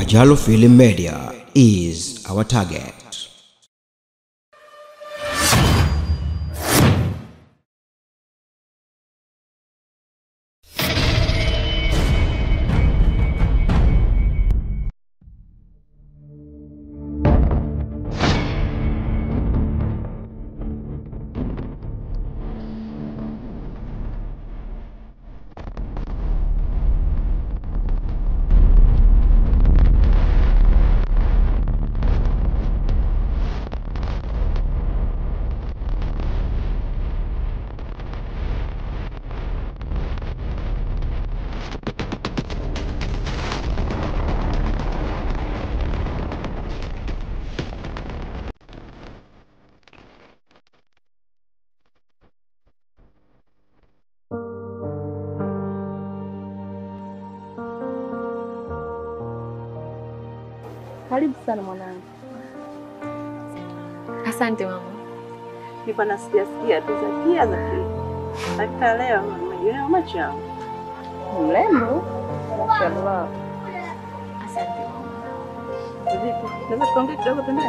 Ajalo Film Media is our target. Karibu sana mwanangu. Asante mama. Nilikuwa nasikia sikia tu Zakia Zakia. Hakika leo nimejionea macho yangu. Mrembo. Mashallah. Asante mama. Vipi? Naweza tukaongea kidogo pembeni?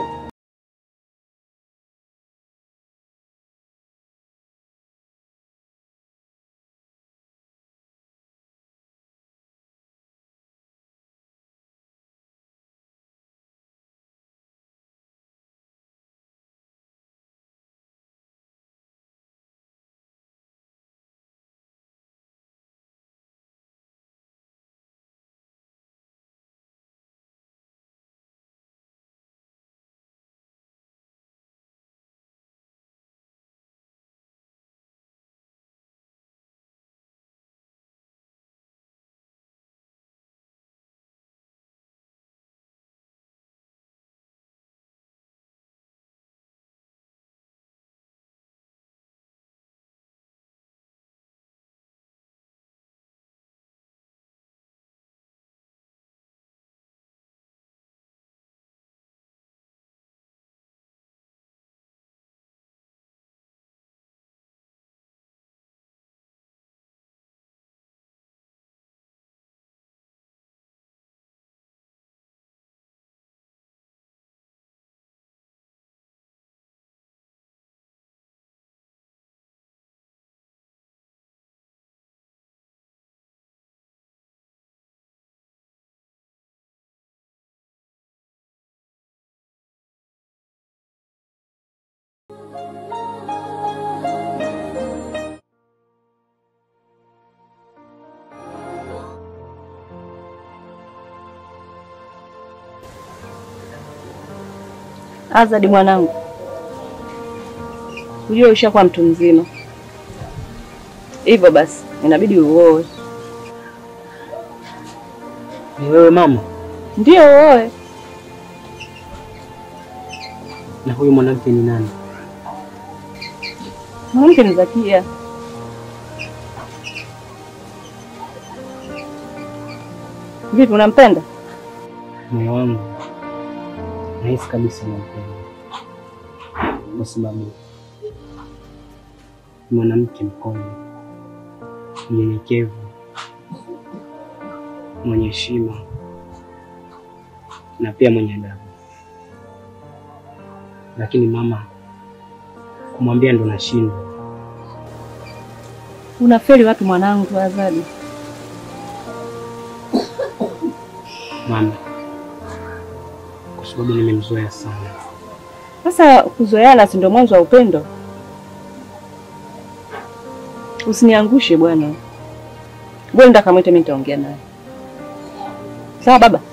Azadi mwanangu, ujue ushakuwa mtu mzima, hivyo basi inabidi uoe. Ni wewe mama? Ndio uoe. Na huyu mwanamke ni nani? Mwanamke ni Zakia. Vipi, unampenda? Moyo wangu nahisi kabisa nampenda, kwa sababu ni mwanamke mkome, mnyenyekevu, mwenye heshima na pia mwenye adabu. Lakini mama, kumwambia ndo nashindwa. Unafeli watu mwanangu, Azadi. mama, kwa sababu nimemzoea sana. Sasa kuzoeana si ndio mwanzo wa upendo? Usiniangushe bwana. Ngoja nenda kamwite, mimi nitaongea naye. Sawa baba?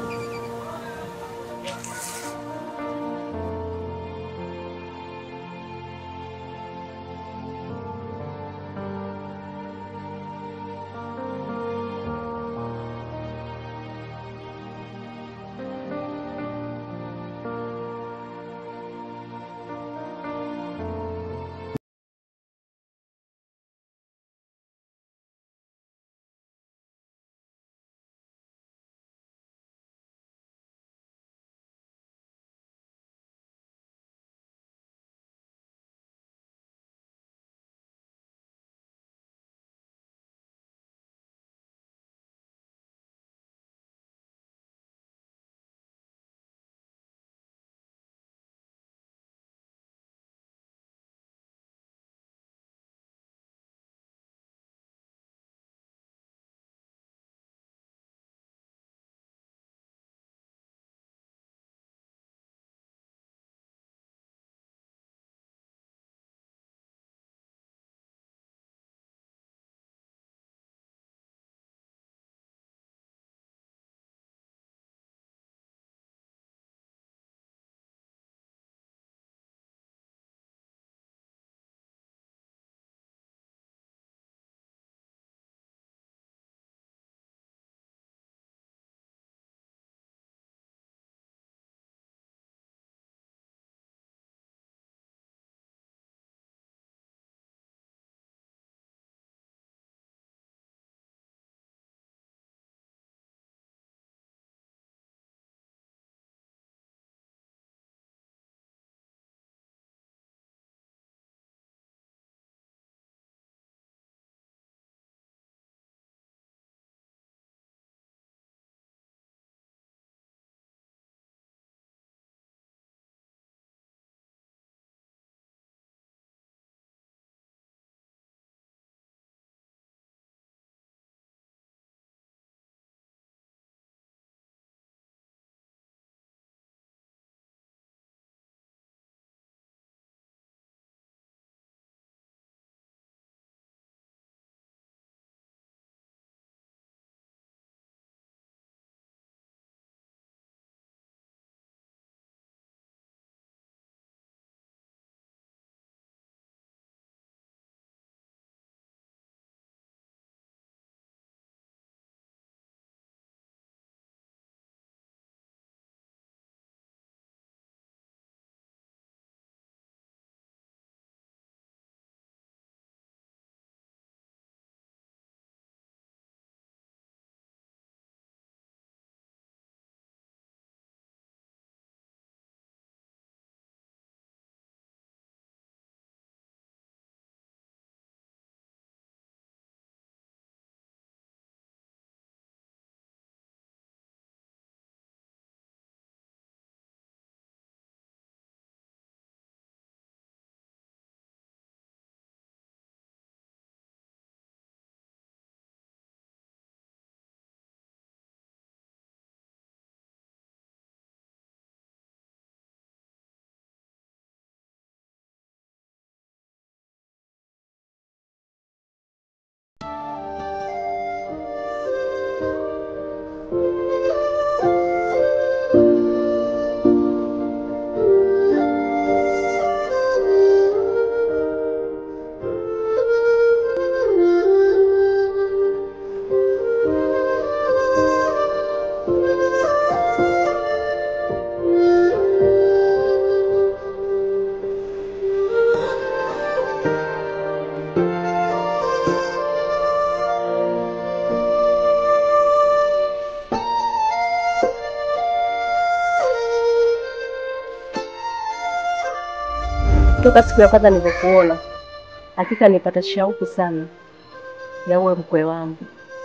toka siku ya kwanza nilivyokuona, hakika nipata shauku sana ya uwe mkwe wangu,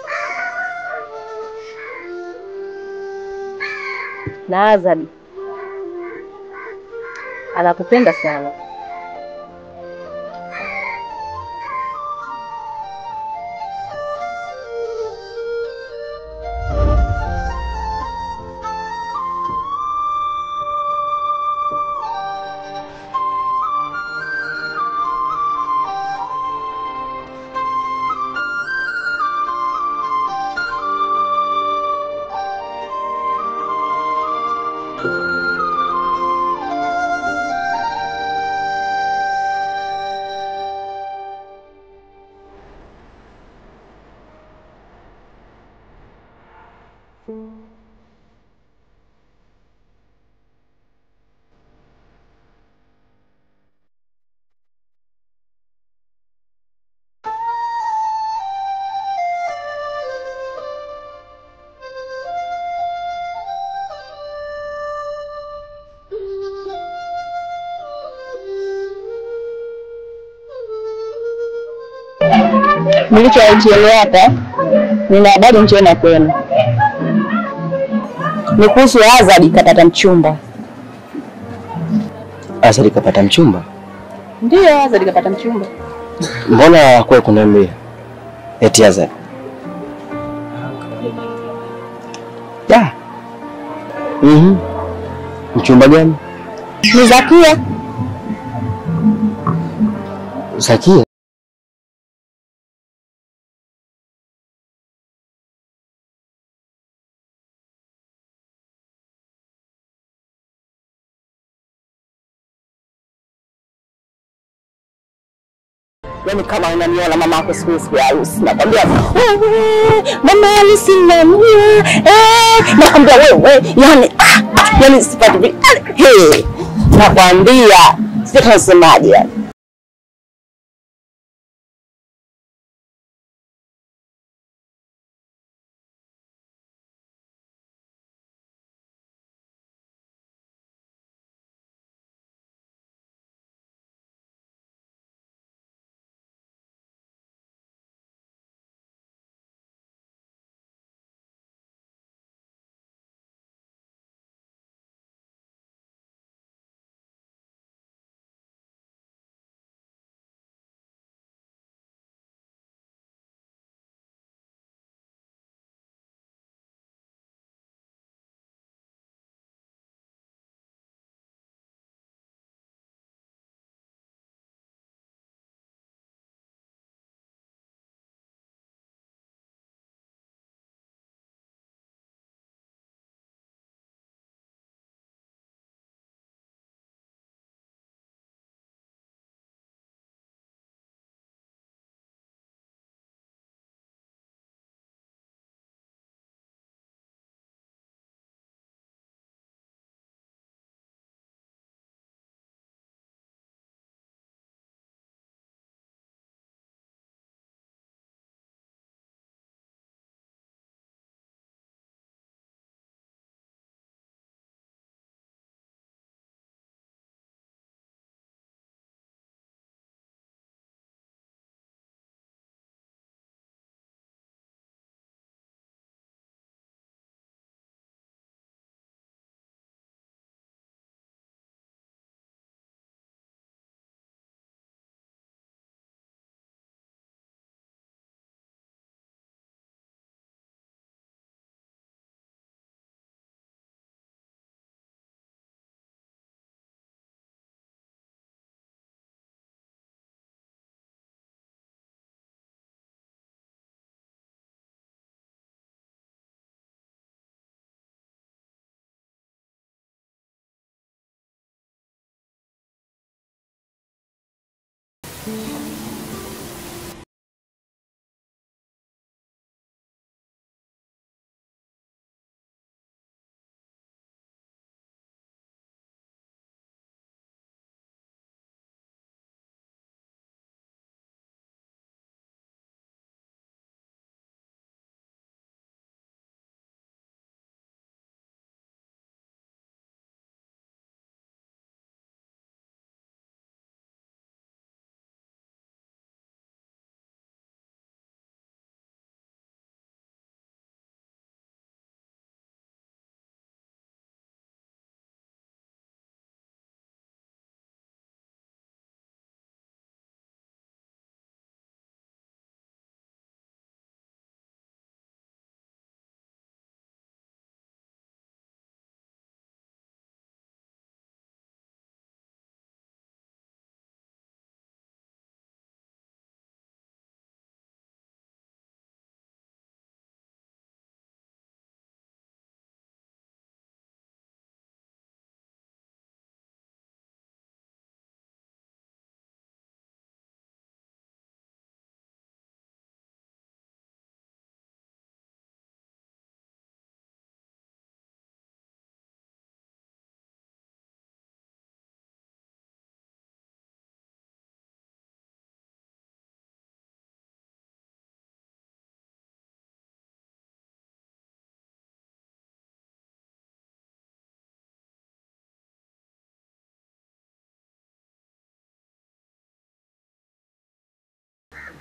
na Azadi anakupenda sana. Nilichoelea hapa, nina habari njema kwenu. Ni kuhusu Azadi kapata mchumba. Azali kapata mchumba? Ndiyo, Azadi kapata mchumba. Mbona hakuwahi kuniambia eti Azali? Da. Mhm. Mchumba gani? Ni Zakia. Zakia? Yaani kama unaniona mama yako siku hizi ya harusi, nakwambia wewe, mama harusi namjua, eh, nakwambia wewe, yani ah, yani sipati vi- hey, nakwambia sijui tunasemaje yani.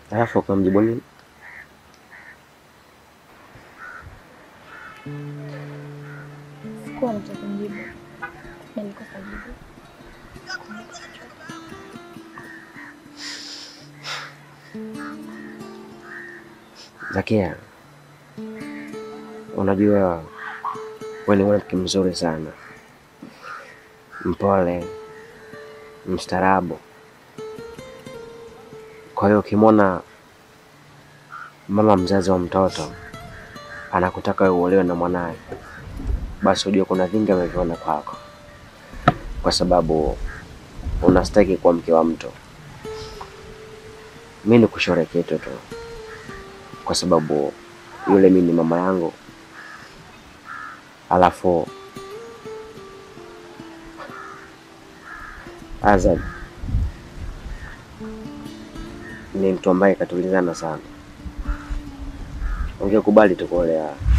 Alafu ukamjibu nini? Sikuwa na cha kumjibu. Nilikosa jibu. Zakia, unajua wewe ni mwanamke mzuri sana, mpole, mstaarabu. Kwa hiyo ukimwona mama mzazi wa mtoto anakutaka wewe uolewe na mwanaye, basi ujue kuna vingi ameviona kwako, kwa sababu unastahili kuwa mke wa mtu. Mi ni kushore kitu tu kwa sababu yule mi ni mama yangu, alafu Azad ni mtu ambaye katulizana sana. Ungekubali tukuolea